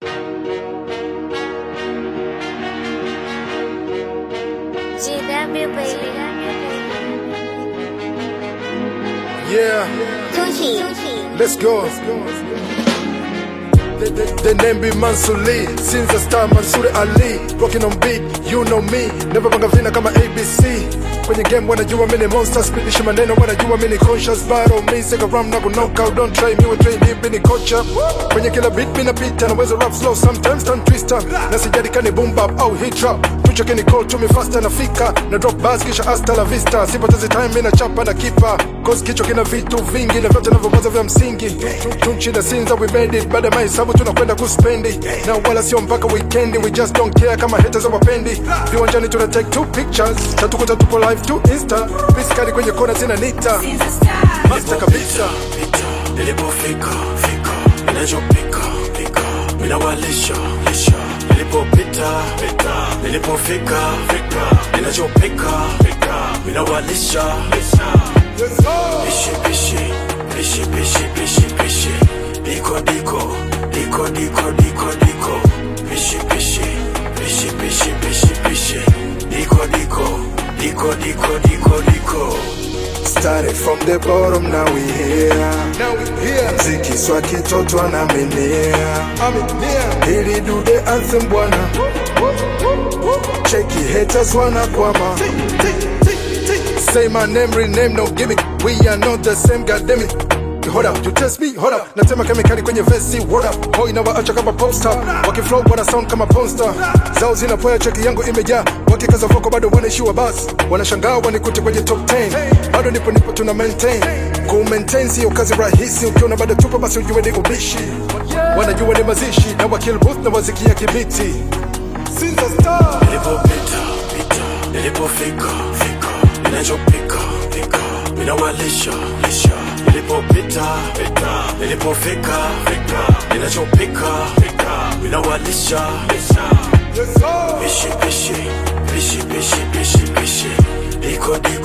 GW baby. Yeah, Tunchi. let's go. The, the, the name be Mansuli Since the star Mansuri Ali Rocking on beat, you know me Never banga vina kama ABC Kwenye game wanajua mini monster Spidishi maneno wanajua mini conscious Battle me, sega ram na knockout Don't try me, we train deep in kocha Kwenye kila beat mina pita Naweza rap slow sometimes, turn twister Na sijadi kani boom bap au hit trap Tucho kini call to me faster nafika Na drop bars kisha hasta la vista Sipotezi time mina chapa na kipa Cause kichwa kina vitu vingi Na vyote navyowaza vya msingi Tunchi na sinza we made it Baada ya mahesabu tunakwenda kuspendi Na wala sio mpaka weekendi We just don't care kama haters wapendi Viwanjani tuna take two pictures Tatukuta tupo live to insta Piskali kwenye kona zina nita Master kabisa pita nilipofika fika ninachopika pika ninawalisha lisha nilipopita pita nilipofika fika ninachopika pika ninawalisha lisha pishi pishi pishi pishi pishi pishi diko diko diko diko diko diko pishi pishi pishi pishi pishi pishi diko diko diko diko diko diko Started from the bottom, now we here. Now we here. Mziki swa kitoto anaminia. Ili do the anthem bwana. Cheki haters wanakwama. Say my name, rename, no gimmick. We are not the same, goddamn it. Hold up, you test me, hold up. Natema kemikali kwenye vesi, what up? Hoi na waacha kama popstar. Wakiflow wana sound kama ponster. Zao zinapoya cheki yangu imejaa. Wakikaza voko bado wanaishiwa bas. Wanashangaa wanikute kwenye top 10. Bado nipo nipo tuna maintain. Ku maintain sio kazi rahisi. Ukiona bado tupo basi ujue ni ubishi. Wanajua ni mazishi na wakill booth na wazikia kibiti. Sinza star. nilipopita pita nilipofika fika ninachopika pika ninawalisha lisha nilipopita pita nilipofika fika ninachopika pika ninawalisha lisha pishi pishi pishi pishi pishi pishi diko diko